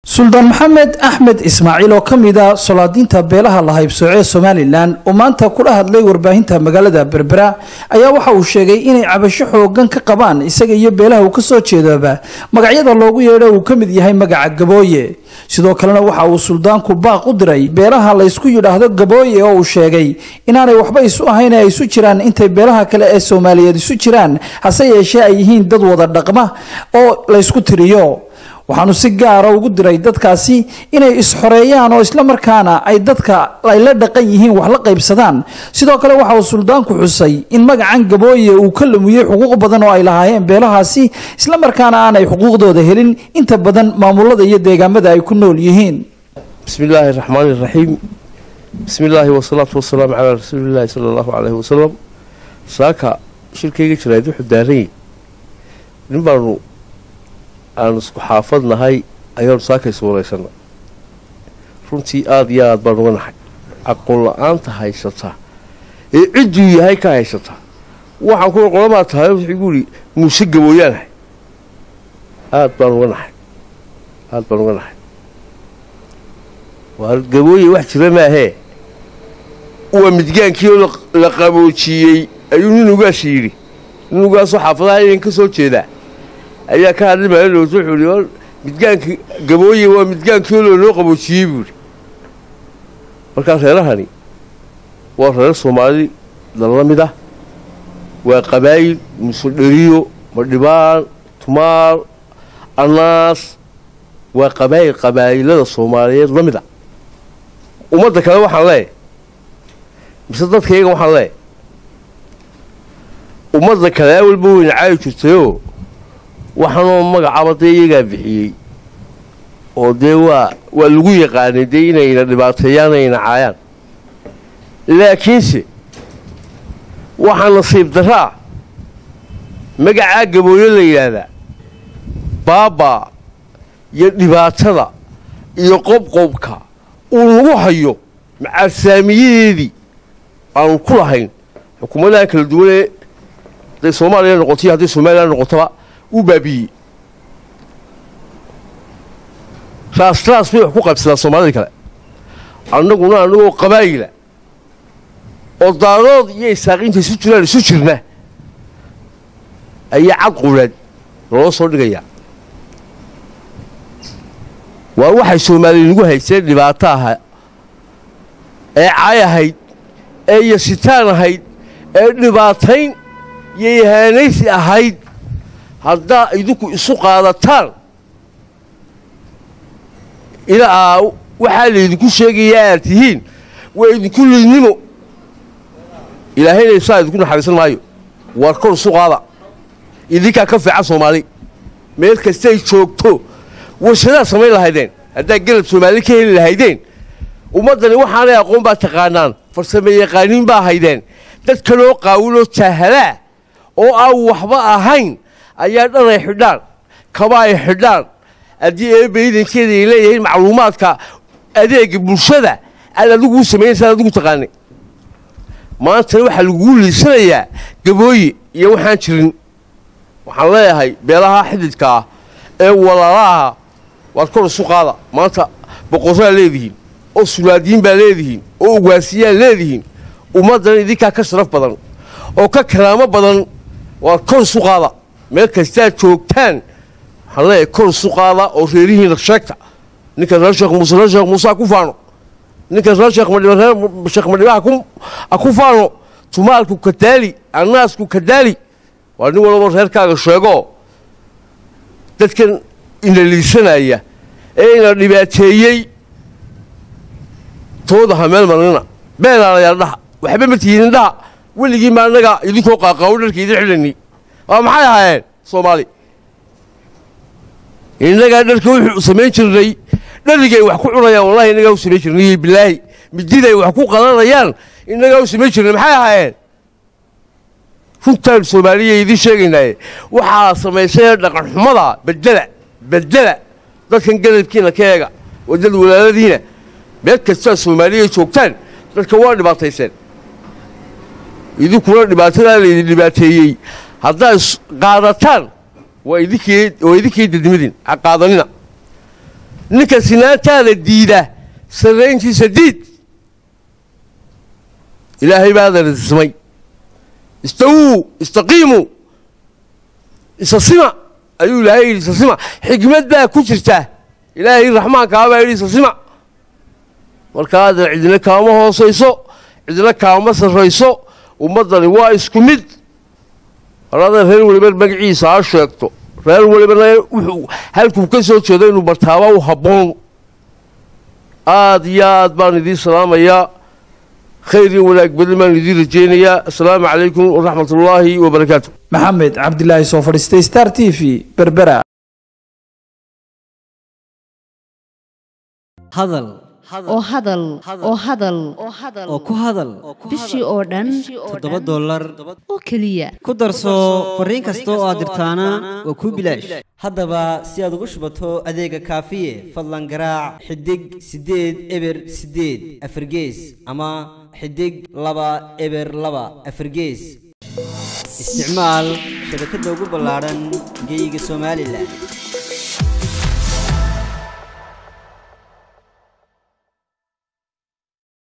suldaan maxamed axmed ismaaciil oo ka mid a solaadiinta beelaha la haybsooco ee somalilan oo maanta kula hadlay warbaahinta magaalada berbera ayaa waxa uu sheegay inay cabasho xoogan ka qabaan isaga iyo beelaha uu kasoo jeedaba magacyada loogu yeedho uu ka mid yahay magaca gabooye sidoo kalena waxa uu suldaanku baaq u diray beelaha laysku yidhaahdo gabooye oo uu sheegay inaanay waxba isu ahayn ee ay isu jiraan intay beelaha kale ee soomaaliyeed isu jiraan hase yeeshee ay yihiin dad wada dhaqma oo laysku tiriyo waxaanu si gaara ugu diray dadkaasi inay isxoreeyaan oo islamarkaana ay dadka ay la dhaqan yihiin wax la qaybsadaan sidoo kale waxa uu suldaanku xusay in magacan gabooye uu ka lumiyey xuquuq badan oo ay lahaayeen beelahaasi islamarkaana aanay xuquuqdooda helin inta badan maamulada iyo deegaamada ay ku nool yihiin bismi illaahi raxmaani iraxiim bismi illaahi wasalaatu wasalaamu calaa rasuulillaahi sala allahu caleyhi wasalam saaka shirkayga jirayd wuxuu daaranyay nin baanu aanu isku xaafad nahay ayaanu saakaysu waraysana runtii aada iyo aad baan uga nahay aqoon la-aanta haysata ee cidduu yahay ka haysata waxaan kuwa qolamaa tahay wuxuu igu yidhi muuse gabooyaanahay aada baan uga nahay aada baan uga nahay waa gabooye wax jira maahee waa midgaankii oo la qaboojiyey ayuu nin ugaasi yidhi nin ugaasoo xaafadaha inan ka soo jeedaa ayaa ka hadlay maalilowt wuxuu ihi midgaanka gabooye waa midgaankii oo loo qaboojiyey buu ihi markaa reerahani waa reer soomaali dalla mid ah waa qabaayil musudheriyo madhibaan tumaal anaas waa qabaayil qabaayilada soomaaliyeed la mid a ummadda kale waxaan leeyahy mise dadkayga waxaan leeyahy ummadda kale awalba weyna caayi jirtayoo waxaanoo magacaaba dee iyagaa bixiyey oo dee waa waa lagu yaqaanay dee inayna dhibaateeyaan ayna caayaan laakiinse waxaa nasiib daraa magacaa gabooyo la yidhaahdaa baabaa iyo dhibaatada iyo qobqobka uu lagu hayo macaarsaamiyadeedii aanu ku lahayn xukuumadaha kala duwanee hadday soomaaliya noqotoiyo hadday somalilan noqotaba uu baabiiyey raas raas bay wax ku qaybsadaan soomaalida kale annaguna annagoo qabaayila oo daarood iyo isaaqiinta isu jiraan isu jirna ayaa cad qureed loola soo dhigayaa waa waxay soomaaliya nagu hayseen dhibaato aha ee caay ahayd ee yasitaan ahayd ee dhibaatayn iyo ihaanaysi ahayd haddaa idinku isu qaadataan ilaa waxaa laydinku sheegayaa aad tihiin waa idinku lidnimo ilaahayna isaa idinku naxariisan maayo waar kor isu qaada idinkaa ka fiican soomaali meel kastay joogto warshadaad samayn lahaydeen haddaad gelab soomaali ka heli lahaydeen ummaddani waxaanay aqoon baa taqaanaan farsame yaqaaniin baa haydeen dad kaloo qaawiloo jaahalaa oo aan waxba ahayn ayaa dhan ay xidhaan kaba ay xidhaan haddii eebba idankeeda ay leeyihiin macluumaadka adeega bulshada aad adiguu samaynaysaa adigu taqaanay maantana waxaa laguu liisanayaa gabooye iyo waxaan jirin waxaan leeyahay beelaha xididka ah ee walaalaha waad kor isu qaada maanta boqorraa leedihiin oo sulaadiin baa leedihiin oo ugaasiyaa leedihiin ummaddan idinkaa ka sharaf badan oo ka karaamo badan waad kor isu qaada meel kastaad joogtaan waxaan leeyahay kor isu qaada oo reerihiina sheegta ninka reer sheekh muuse reer sheekh muuse ha ku faano ninka reer sheekh madhiba reer sheekh madhiba ha ku faano tumaalku kadaali annaasku kadaali waa nin walaba reerkaaga sheego dadkan ina liisanaya ee ina dhibaateeyey tooda ha meel marnina beelaalayaal dhaha waxba ma tihiinin dhaha weligii ma annaga idinkoo qaaqaawo dharka idin xidhani waa maxay ahaayeen soomaali innagaa dharka wuxuu samayn jirnay dharigay wax ku cunayaan wallahi innagaa u samayn jirnay bilaahi mididay wax ku qalanayaan innagaa u samayn jirnay maxay ahaayeen runtaan soomaaliya idiin sheegaynaaye waxaa samaysay dhaqanxumada bedela bedela dadkan garabkiina ka eega wadad walaaladiina meel kastaa soomaaliya joogtaan dadka waa dhibaatayseen idinkuna dhibaatadaa laydin dhibaateeyey haddaad qaadataan waa idinkii waa idinkii dadnimadin ha qaadanina ninka sinaantaada diida sarrayntiisa diid ilaahay baadana tismay istawuu istaqiimuu isasima ayuu ilaahay yidhi isasima xikmad baa ku jirta ilaahay raxmaankaa baa yidhi isasima markaada cidina kaama hoosayso cidina kaama sarrayso ummaddani waa isku mid halada reer weliba magaciisa ha sheegto reer welibana wuxuu halkuu ka soo jeedo inuu bartaaba u habboon aad iyo aad baan idiin salaamayaa khayr iyo wanaag badan baan idiin rajaynayaa assalaamu calaykum waraxmat ullaahi wabarakaatu maxamed cabdilaahi soo fadhiistay star t v berbera hadal oo hadal oo hadal oo ku hadal bishii oo dhan toddoba dollar oo keliya ku darso fariin kasta oo aad dirtaana waa kuu bilaash haddaba si aad ugu shubato adeega kaafiye fadlan garaac xidig siddeed eber siddeed afargees ama xidig laba eber laba afargees isticmaal shabakadda ugu ballaadhan geyga somalilan